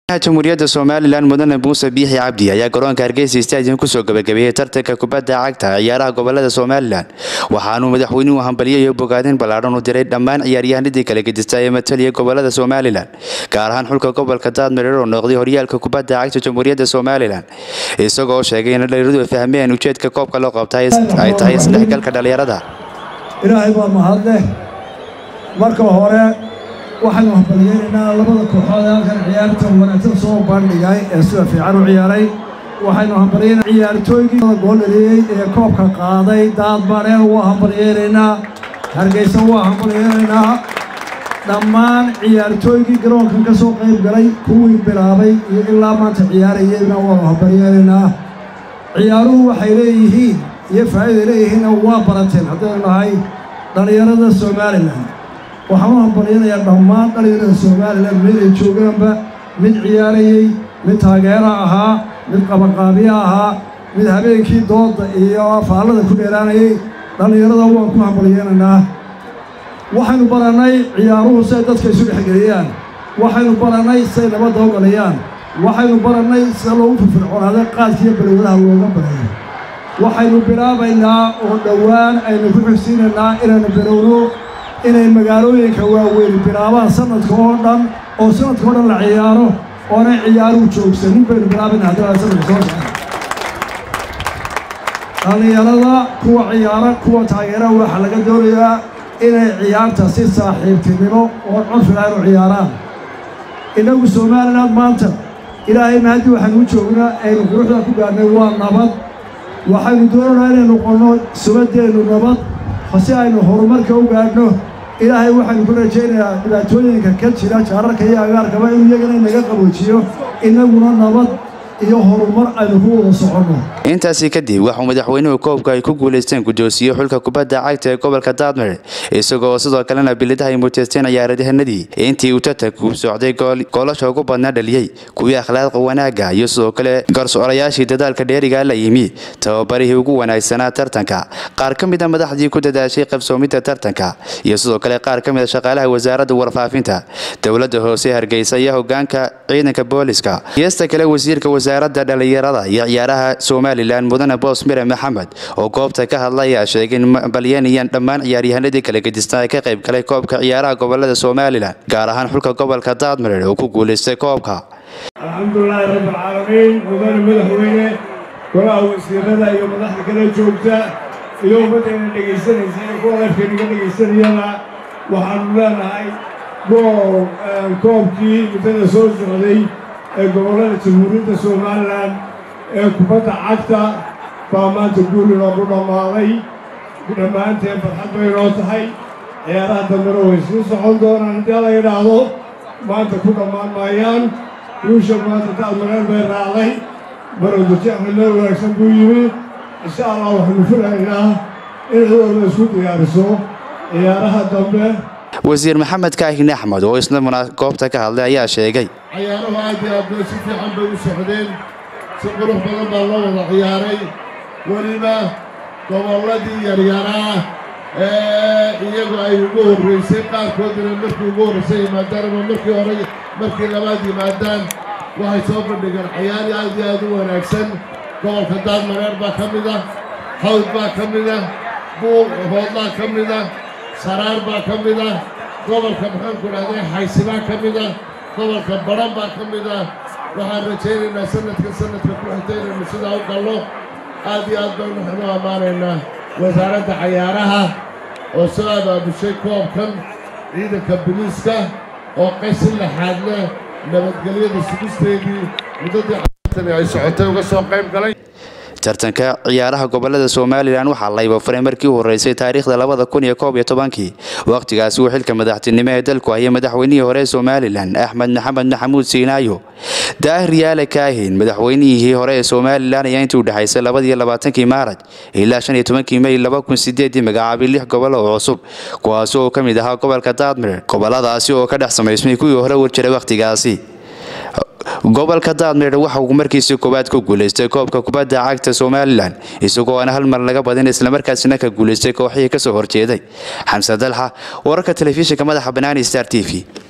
jamhuuriyadda somalilan mudane muuse biixi cabdi ayaa garoonka hargeysa stadium kusoo gabagabeeyey tartanka kubadda cagta ciyaaraha gobolada somalilan waxaanuu madaxweynuhu hambaliyo iyo bogaadin ballaadhan u diray dhammaan ciyaaryahanadii kala gedista ee mataliya gobolada somalilan gaar ahaan xulka gobolka daadmareer oo noqday horyaalka kubadda cagta jamhuuriyadda somalilan isagoo sheegay in dhalinyaradu ay fahmeen ujeedka koobka loo qabta ay tahay isdhexgalka dhallinyarada ilaahay baa mahadleh marka hore waxaynu hambaliyeynaynaa labada kooxood ee halkan ciyaarta wanaagsan soo bandhigay ee sida fiican u ciyaaray waxaynu hambaliyeyna ciyaartooygii gool dhaliyey ee koobka qaaday daadmareen waa hambaliyeynaynaa hargeysa waa hambaliyeynaynaa dhammaan ciyaartooygii garoonkan ka soo qayb galay kuwii bilaabay iyo ilaa maanta ciyaarayeyna waanu hambaliyeynaynaa ciyaaruhu waxay leeyihiin iyo faa'iiday leeyihiinna waa barateen haddaynu nahay dhallinyarada somalilan waxaan u hambalyanayaa dhammaan dhallinyarada somalilan meel ay joogaanba mid ciyaarayey mid taageera ahaa mid qabanqaabiye ahaa mid habeenkii dooda iyo faallada ku dheeraanayay dhallinyarada waan ku hambalyeynaynaa waxaynu barannay ciyaaruhu siay dadka isu dhexgeliyaan waxaynu barannay siay nabadda u galiyaan waxaynu barannay sida loogu firfircoonaaday qaadkiiyo balwadaha looga barayo waxaynu bilaabaynaa oo dhowaan aynu ku xigsiinaynaa inaynu bilowno inay magaalooyinka waaweyn bilaabaan sanadka oo dhan oo sanadka oo dhan la ciyaaro oonay ciyaaruhu joogsanin baynu bilaabayna haddana sanadka soo socda dhallinyarada kuwa ciyaara kuwa taageeraha waxaa laga doonayaa inay ciyaarta si saaxiibtinimo oo cunfiga aynu ciyaaraan innagu somalilan maanta ilaahayna haddii waxaynu u joognaa aynu quruxda ku gaadhnay waa nabad waxaynu doonaynaa inaynu noqonno subadeennu nabad si aynu horumarka u gaadhno ilaahay waxaynu ku rajaynayaa dhibaatooyinka ka jira jaararka iyo agaarkaba inuu iyagana inaga qaboojiyo innaguna nabad iyo horumar aynu ku wada soconno intaasi kadib waxuu madaxweynuhu koobka ay ku guulaysteen guddoonsiye xulka kubadda cagta ee gobolka daadmare isagoo sidoo kalena bilidaha ay muteysteen ciyaaryahanadii intii uu tartanku socday goolasha ugu badnaa dhaliyey kuwii akhlaaqda wanaagga iyo sidoo kale garsoorayaashii dadaalka dheerigaa la yimi tababarihii ugu wanaagsanaa tartanka qaar ka mid a madaxdii ku dadaashay qabsoomidda tartanka iyo sidoo kale qaar ka mid a shaqaalaha wasaaradda warfaafinta dowladda hoose hargeysa iyo hogaanka ciidanka booliska geesta kale wasiirka wasaaradda dhallinyarada iyo ciyaaraha somalilan mudane boos mire maxamed oo goobta ka hadla ayaa sheegay in balyanayaan dhammaan ciyaaryahanadii kala gedistaa ee ka qayb galay koobka ciyaaraha gobolada somalilan gaar ahaan xulka gobolka daadmareer oo ku guulaystay koobka alxamdulilaahi rabbilcaalamiin mudane madaxweyne golaha wasiirada iyo madaxda kala joogta iyo ummaddayna dhegaysanaysa ee kuwa afkaynaga dhegaysanayana waxaanu leenahay gool koobkii muddada soo socday ee gobollada jamhuuriyadda somalilan ee kubadda cagta baa maanta guul inoogu dhammaaday dhammaanteen farxad bay inoo tahay ciyaaraha dambena way sii socon doonaan haddii la yidhaahdo maanta ku dhammaan maayaan guusha maanta daadmareen bay raacday barodajeexna meel wanaagsan buu yimi insha allah waxaanu filaynaa in cidooda isku diyaariso ciyaaraha dambe wasiir maxamed kaahin axmed oo isna goobta ka hadlay ayaa sheegay ciyaaruhu aad iyo aad bay si fiican bay u socdeen si qurux badan baa loo wada ciyaaray weliba gobolladii yaryaraa ee iyagu ay ugu horraysay qaarkoodina markii ugu horraysay yimaadaan ama markii hore markii labaad yimaadaan waxay soo bandhigeen ciyaari aad iyo aad u wanaagsan gobolka daadmareer baa ka mid ah hawd baa ka mid ah buuq hoodlaa ka mid ah saraar baa ka mid ah gobolka maxaanku dhahday xaysibaa ka mid ah gobolka badhan baa ka mid ah waxaan rajaynaynaa sanadka sanadka ku xigta inaynu sidaa u gallo aad iyo aad baynu waxnu ammaanaynaa wasaaradda cayaaraha oo soo abaabushay koobkan ciidanka biliiska oo qaysi laxaad leh nabadgelyada sugisteedii muddadii caartani ay socotay uga soo qayb galay tartanka ciyaaraha gobolada somalilan waxaa layba furay markii u horreysay taariikhda labada kun iyo koob iyo tobankii wakhtigaasi uu xilka madaxtinimo ee dalku hayay madaxweynihii hore ee somalilan axmed maxamed maxamuud siinaayo daahir yaale kaahin madaxweynihii hore ee somalilan ayaa intii u dhexaysay labadiyo labaatankii maaraj ilaa shan iyo tobankii mey laba kun sideedii magacaabay lix gobol oo cusub kuwaasi oo ka mid ahaa gobolka daadmire goboladaasi oo ka dhex samaysmay kuwii hore warjiray wakhtigaasi gobolka daadmeer waxa uu markiisii koowaad ku guulaystay koobka kubadda cagta somalilan isagoo aan hal mar laga badin islamarkaasina ka guulaystay kooxihii kasoo horjeeday xamse dalxa wararka telefishinka madaxa banaani star t v